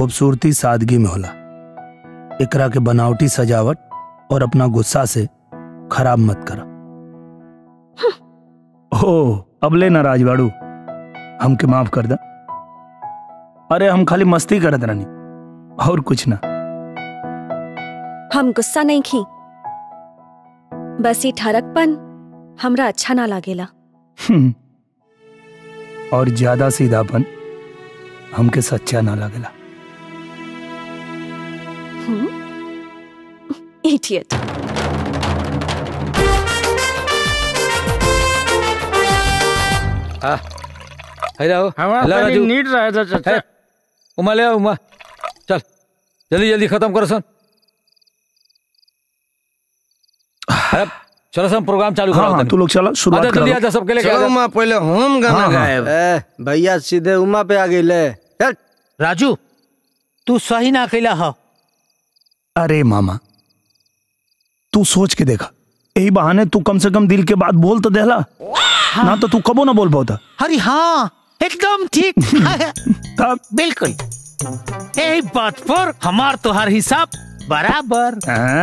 खूबसूरती सादगी में होला एकरा के बनावटी सजावट और अपना गुस्सा से खराब मत करा हो अब ले नाराज बाड़ू हमके माफ कर दा अरे हम खाली मस्ती करत रहनी और कुछ ना हम गुस्सा नहीं खी बस ये ठरकपन हमरा अच्छा ना लागेला हम्म। और ज्यादा सीधापन हमके सच्चा ना लगेला इडियट हाँ हेलो हमारा हेलो खाली राजू नीट रहा था चाचा है, उमा ले आओ उमा चल जल्दी जल्दी खत्म करो सन अरे चलो सन प्रोग्राम चालू हाँ करो हाँ तू लोग चला शुरुआत जल्दी करो आजा सबके लेके चलो आजा उमा पहले हम गाना हाँ, हाँ। गाएब ए भैया सीधे उमा पे आ गई ले चल राजू तू सही ना कैला हो अरे मामा तू सोच के देखा यही बहाने तू कम से कम दिल के बात बोल तो देला ना तो तू कबो ना बोल पाता अरे हाँ एकदम ठीक तब बिल्कुल यही बात पर हमार तोहार हिसाब बराबर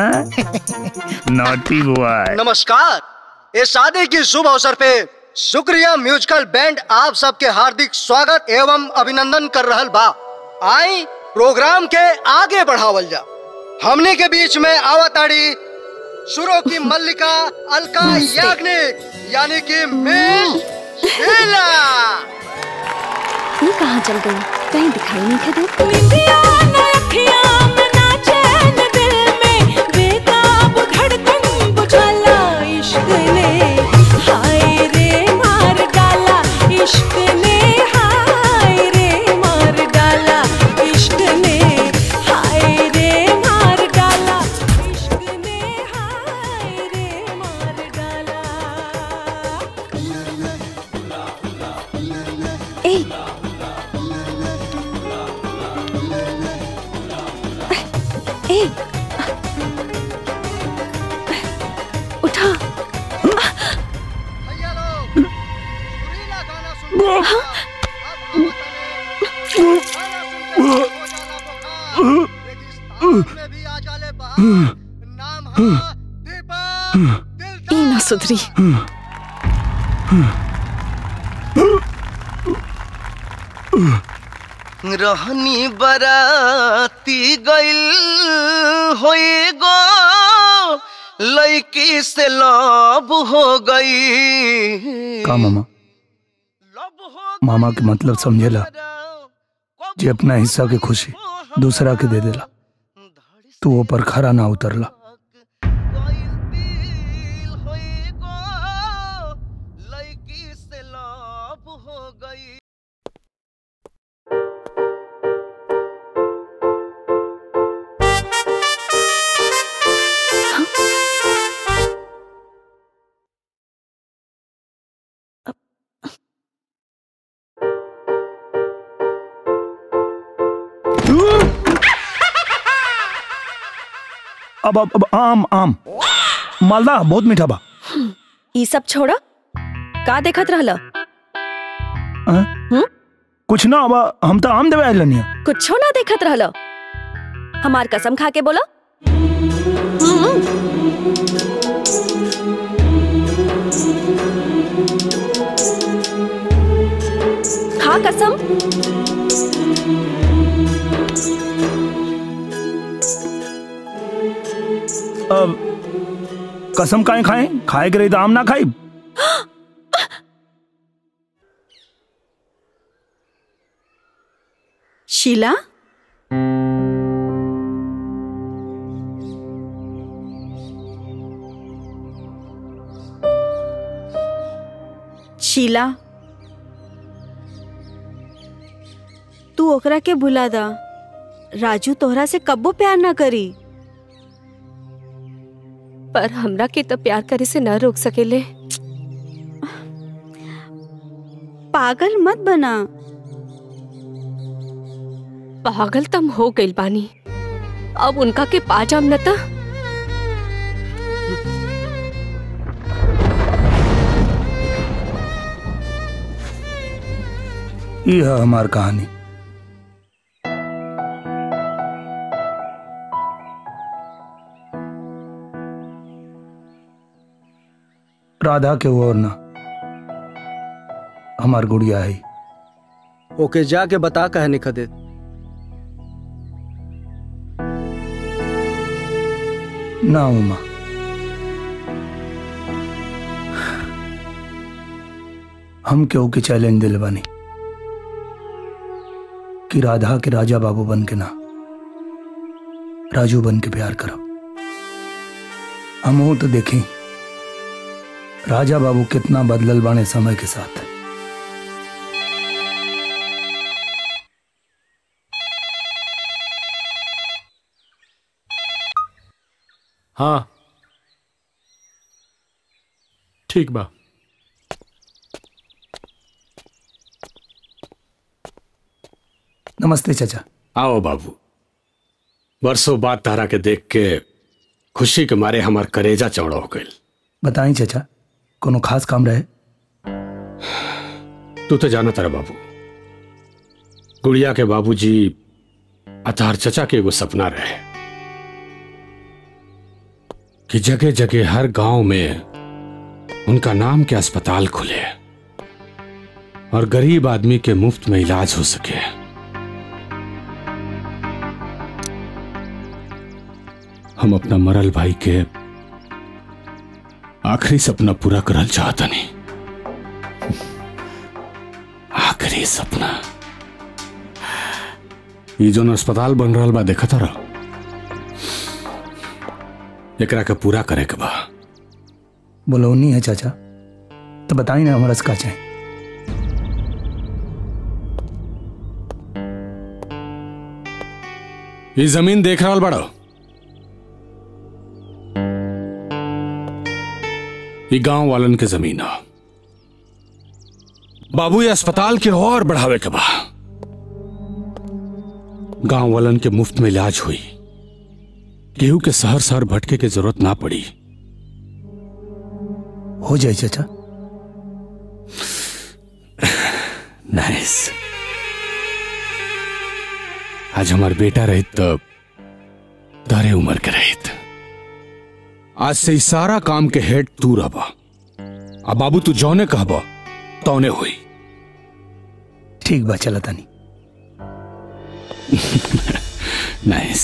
नॉटी बॉय नमस्कार इस शादी की शुभ अवसर पे शुक्रिया म्यूजिकल बैंड आप सबके हार्दिक स्वागत एवं अभिनंदन कर रहल बा आई प्रोग्राम के आगे बढ़ावल जा हमने के बीच में आवताड़ी सुरों की मल्लिका अलका याग्निक यानी कि मिस शीला ये कहाँ चल गई कहीं दिखाई नहीं खदे ए ए उठा भैया लोग सुरीला गाना सुन अब आवतने। गाना सुनकर हो जाला बुखार। रेगिस्तान में भी आ जाले बहार। नाम है दीपक दिलदार। ई ना सुधरी रहनी बराती गइल होई गो लड़की से लब हो गई का मामा मामा के मतलब समझेला जे अपना हिस्सा के खुशी दूसरा के दे देला तू वो पर खरा ना उतरला लड़की से लब हो गई अब अब, अब आम आम मालदा बहुत मीठा बा ई सब छोड़ा का देखत रहला हाँ? हम्म? कुछ ना अब हम तो आम देवे आइल नहीं कुछो ना देखत रहला हमार कसम खा के बोला खा कसम अब कसम काहे खाए खाए के रही तो आम ना खाई शीला शीला तू ओकरा के भुला दा राजू तोहरा से कब्बो प्यार ना करी पर हमरा के तो प्यार करे से न रोक सकेले पागल मत बना पागल तम हो गइल बानी अब उनका के पा जाम न त ये है हमार कहानी राधा के वो और ना हमार गुड़िया है ओके जाके बता कहे निखा दे ना उमा हम क्यों के चैलेंज दिल बनी कि राधा के राजा बाबू बन के ना राजू बन के प्यार करो हम हो तो देखें राजा बाबू कितना बदलल बाने समय के साथ हाँ ठीक बा नमस्ते चाचा आओ बाबू बरसों बाद तारा के देख के खुशी के मारे हमार करेजा चौड़ा हो गई बताई चाचा कोनो खास काम रहे तू तो जाना तारा बाबू गुड़िया के बाबूजी अतार चचा के एगो सपना रहे कि जगह जगह हर गांव में उनका नाम के अस्पताल खुले और गरीब आदमी के मुफ्त में इलाज हो सके हम अपना मरल भाई के आखिरी सपना पूरा करल चाहता नहीं आखिरी सपना ये जोन अस्पताल बन रहा बा देखा था एकरा के पूरा करे के बा बोलौनी है चाचा तो बताई ना हमारा का चाहे ये जमीन देख रहा बड़ो ये गांव वालन के जमीन है बाबू ये अस्पताल के और बढ़ावे के बा गांव वालन के मुफ्त में इलाज हुई केहू के शहर शहर भटके के जरूरत ना पड़ी हो जाए चाचा नाइस आज हमार बेटा रहित तो तारे उम्र के रहित आज से ई सारा काम के हेड तू रहबा अब बाबू तू जौने कहबा तौने हुई ठीक बा चला तानी नाइस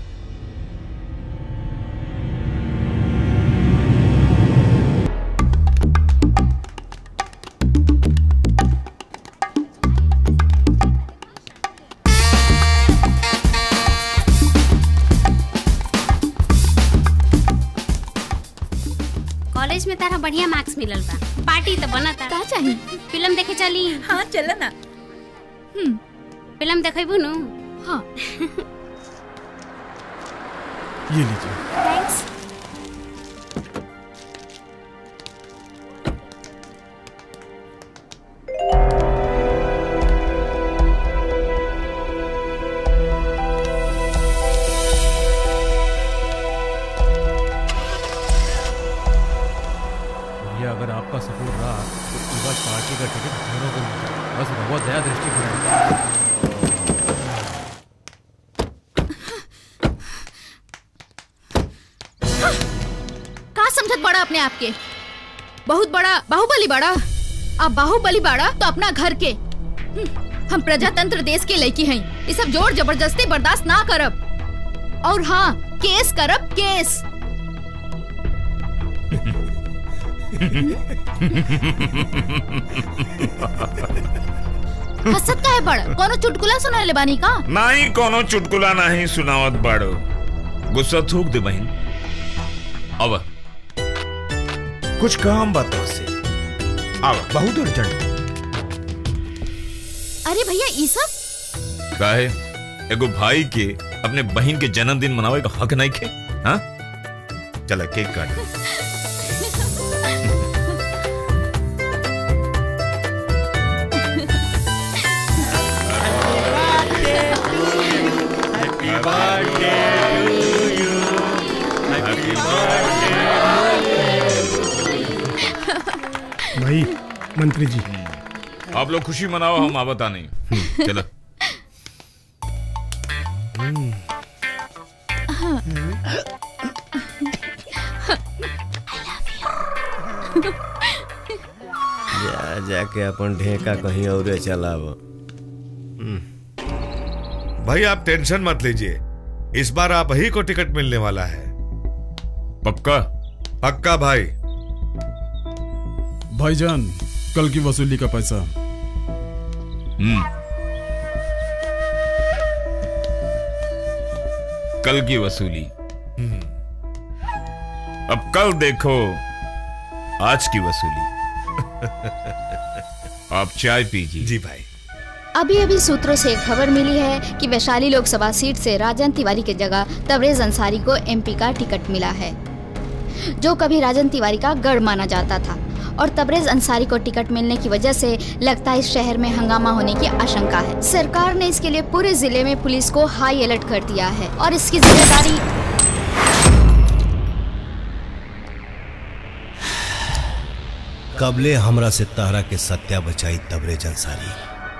कॉलेज में तारा बढ़िया मार्क्स मिलल बा पार्टी तो बनता का चाही फिल्म देखे चली हाँ चल ना फिल्म देखेबू नु हाँ ये लीजिए थैंक्स ये अगर आपका सपोर्ट रहा तो इस बार पार्टी का टिकट दोनों को मिल जाए। बस बहुत दया दृष्टि करें का समझत बड़ा अपने आप के बहुत बड़ा बाहुबली बड़ा अब बाहुबली बड़ा तो अपना घर के हम्म, हम प्रजातंत्र देश के लड़की हैं ये सब जोर जबरदस्ती बर्दाश्त ना करब और हाँ केस करब केस हसत का है बड़ा कोनो चुटकुला सुनाले बानी का नाही कोनो चुटकुला नाही सुनावत बाड़ो गुस्सा थूक दे बहन अब कुछ काम बताओ से अब बहुत अर्जेंट अरे भैया ये सब काहे एगो भाई के अपने बहन के जन्मदिन मनावे का हक नहीं खे हाँ चला केक काट भाई मंत्री जी आप लोग खुशी मनाओ हम आवता नहीं चलो जा जाके अपन ढेका कहीं और चलाव भाई आप टेंशन मत लीजिए इस बार आप ही को टिकट मिलने वाला है पक्का पक्का भाई भाईजान कल की वसूली का पैसा हम्म कल की वसूली अब कल देखो आज की वसूली आप चाय पीजिए जी भाई अभी अभी सूत्रों से खबर मिली है कि वैशाली लोकसभा सीट से राजन तिवारी की जगह तबरेज अंसारी को एमपी का टिकट मिला है जो कभी राजन तिवारी का गढ़ माना जाता था और तबरेज अंसारी को टिकट मिलने की वजह से लगता है इस शहर में हंगामा होने की आशंका है सरकार ने इसके लिए पूरे जिले में पुलिस को हाई अलर्ट कर दिया है और इसकी जिम्मेदारी कबले हमरा से तारा के सत्या बचाई तबरे जंसारी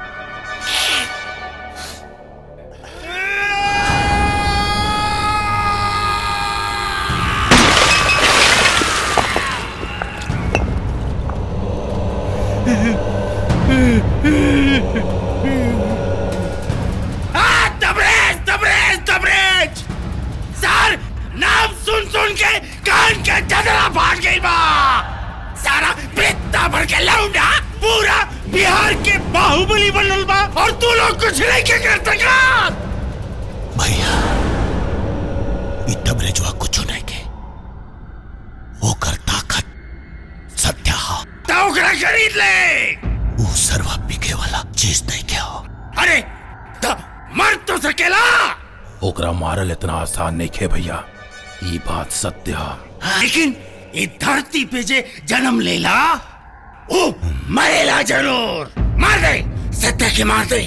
तबरेज तबरेज तबरेज सर नाम सुन सुन के कान के चदरा फाट गई बा सारा पित्ता भर के लौंडा पूरा बिहार के बाहुबली बनल बा और तू लोग कुछ नहीं के कर सका भैया ई तबरे जो कुछ नहीं के ओकर ताकत सत्या हा तो ओकरा खरीद ले ऊ सर्वा बिके वाला चीज नहीं के हो अरे तो मर तो सकेला ओकरा मारल इतना आसान नहीं खे भैया ये बात सत्य है लेकिन ये धरती पे जे जन्म लेला ओ मरेला जरूर मार दे सत्य के मार दे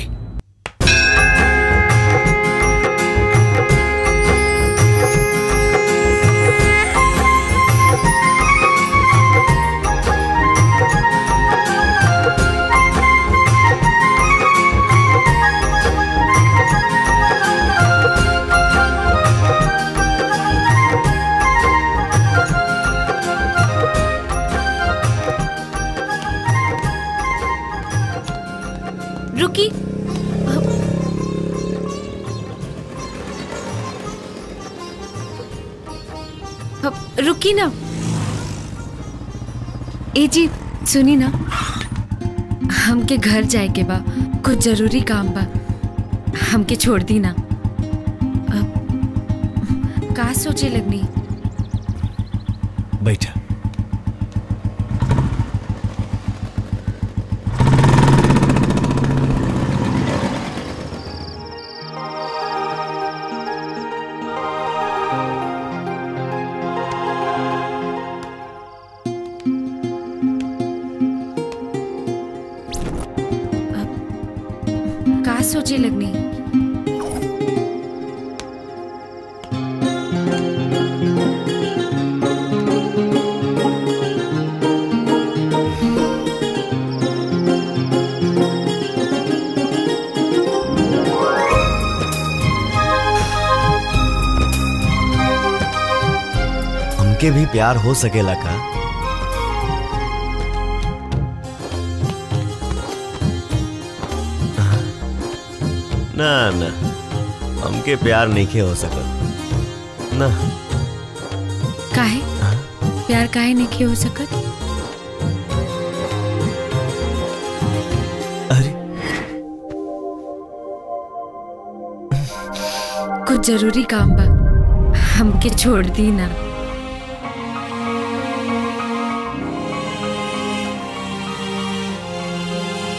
रुकी अब रुकी ना ए जी सुनी ना हमके घर जाए के बा कुछ जरूरी काम बा हमके छोड़ दी ना अब का सोचे लगनी बैठा का सोचे लगनी हमके भी प्यार हो सकेला का ना ना हमके प्यार नहीं के हो सकत ना काहे प्यार काहे नहीं हो सकत कुछ जरूरी काम बा हमके छोड़ दी ना